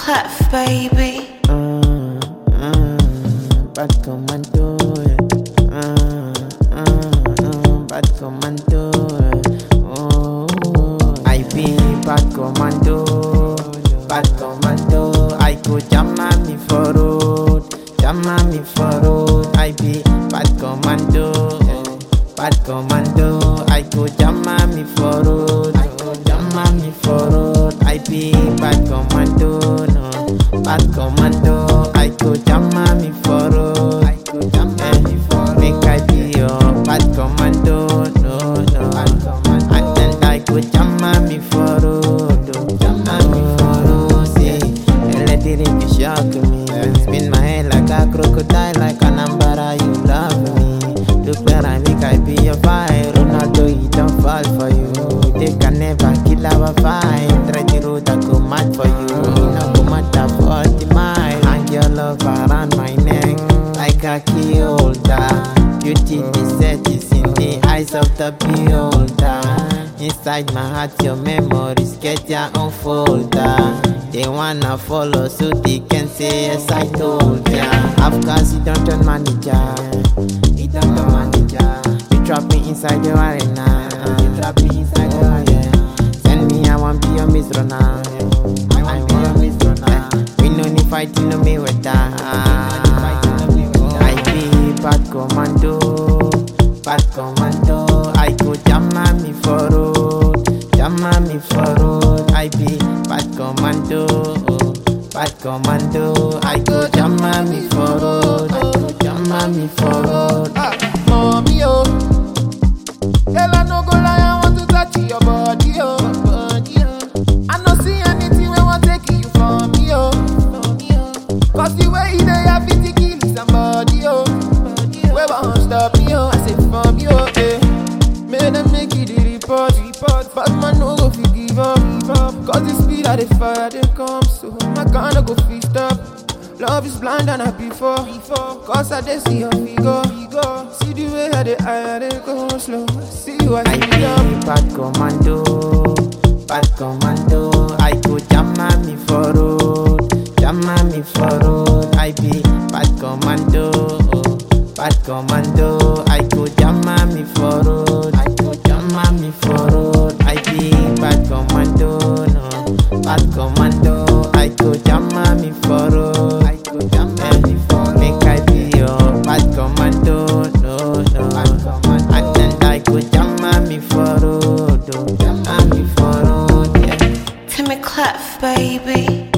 Clef, baby. Mm, mm, bad commando, yeah. Mm, mm, mm, bad commando, yeah. Oh, I be bad commando, bad commando. I go jam me for road, jam me for road. I be bad commando, yeah. bad commando. I go jam me for road, I go jam me for road. I be bad commando, no, bad commando. I go jam me for road, I go jam me for road. Make I be your bad commando, no, no. And then I go jam me for road, oh, jam me for road. See, let it be shock me. Spin my head like a crocodile, like an umbrella. You love me. Look where I make I be your fire. Ronaldo, he don't fall for you. They can never kill our vibe. Try the road I go mad for you. No go matter for the mile. Hang your love around my neck like a key holder. Beauty the set is in the eyes of the beholder. Inside my heart, your memories get your own folder. They wanna follow, so they can say yes I told ya. Of course, you don't turn manager. You don't turn manager. You trap me inside your arena. You trap me inside your arena. Send me, I want be your Miss Rona. I want be your Miss Rona. We no need fighting, no me with I be bad commando, bad commando. I go jam me for road, jam me for road. I be bad commando, bad commando. I go jam me for road, I go jam me for road. Ah, mommy, oh. Girl, I no go lie, I want to touch your body, oh. Body, oh. I no see anything when want take you from me, oh. Cause the way you dey, I fit to kill somebody, oh. Where won't stop me, oh. I say from you, oh, eh. Make them make you the report, report. But man, no go fit give up, give up. Cause the speed of the fire, they come, so my kind of go fit stop. Love is blind and I before, before. Cause I dey see your figure, figure. See the way I dey high, I dey go slow. See you, I I see you. be bad commando, bad commando. I go jam me for road, jam me for road. I be bad commando, bad commando. I go jam me for road, I go jam me for road. I be bad commando, no, bad commando. I go jam me for road, I go jam me for road. Make I be your bad commando, no, no. And then I go jam me for road, oh, jam me for road, yeah. Timmy Clef, baby.